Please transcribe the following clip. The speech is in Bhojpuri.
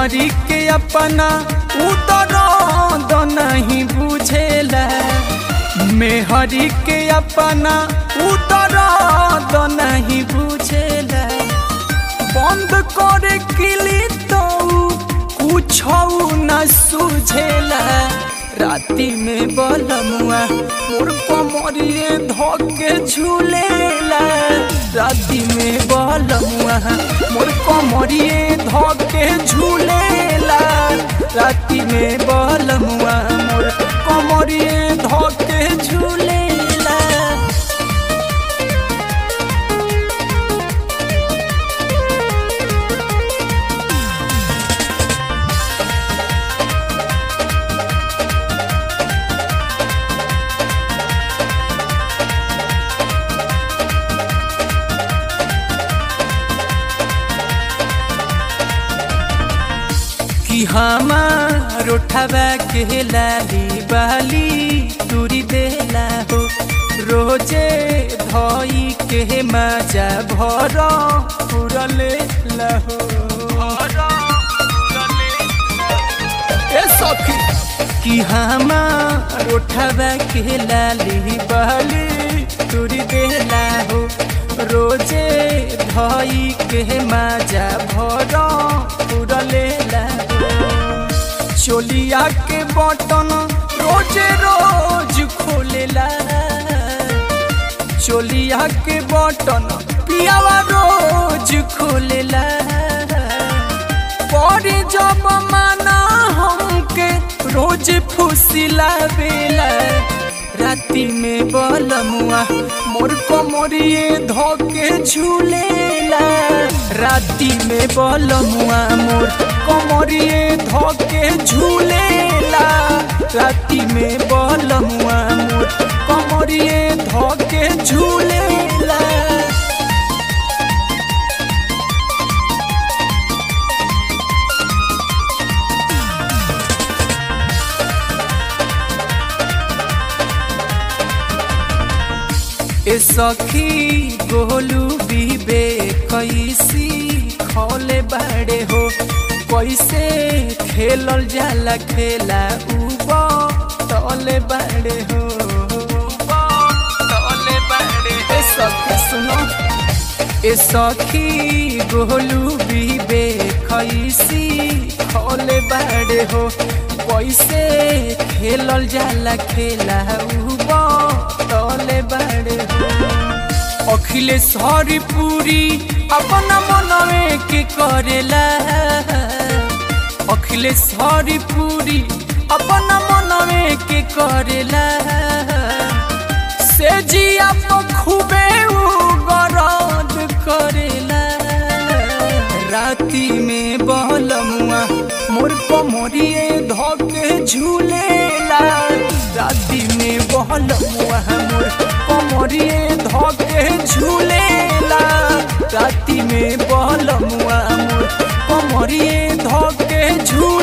मेहरी के अपना उतर नहीं बुझेला मेहरी के अपना उतर नहीं बुझेला बंद करे किली तो कुछ न सुझेला राति में बलमुआ मोर कमरिए धोके झूलेला राति में बलमुआ मोर कमरिए धोके झूलेला राति में बलमुआ मोर कमरिए धोके झूलेला कि हमार उठवा के लाली बाली तुरी देला हो रोजे धई के मजा भर पुरले लहो ए सखी कि हमार उठवा के लाली बाली तुरी देला हो रोजे धई के मजा भर पुरले लहो चोलिया के बटन रोजे रोज खोलेला चोलिया के बटन पियावा रोज खोलेला परी जब माना हमके रोज फुसिला बेला राति में बलमुआ मोर कमरिए धोके झूलेला राति में बलमुआ मोर कमरिए धोके झूलेला राति में बलमुआ मोर कमरिए धोके झूलेला ए सखी गोलू बीबे कैसी खौले बाड़े हो कैसे खेलल जाला खेला उबा तले बाड़े हो तले बाड़े ए सखी सुनो ए सखी गोलू बीबे कैसी खौले बाड़े हो कैसे खेलल जाला खेला उबा तले बाड़े हो अखिलेश हरिपुरी अपना मनवे के करेला अखिलेश हरिपुरी अपना मनवे के करेला से जिया तो खूबे गरद करेला राति में बहलमुआ मोर कमरिए धोके झूलेला राति में बहलमुआ मोर कमरिए धोके झूलेला राति में बहलमुआ मोर कमरिए धोके झूले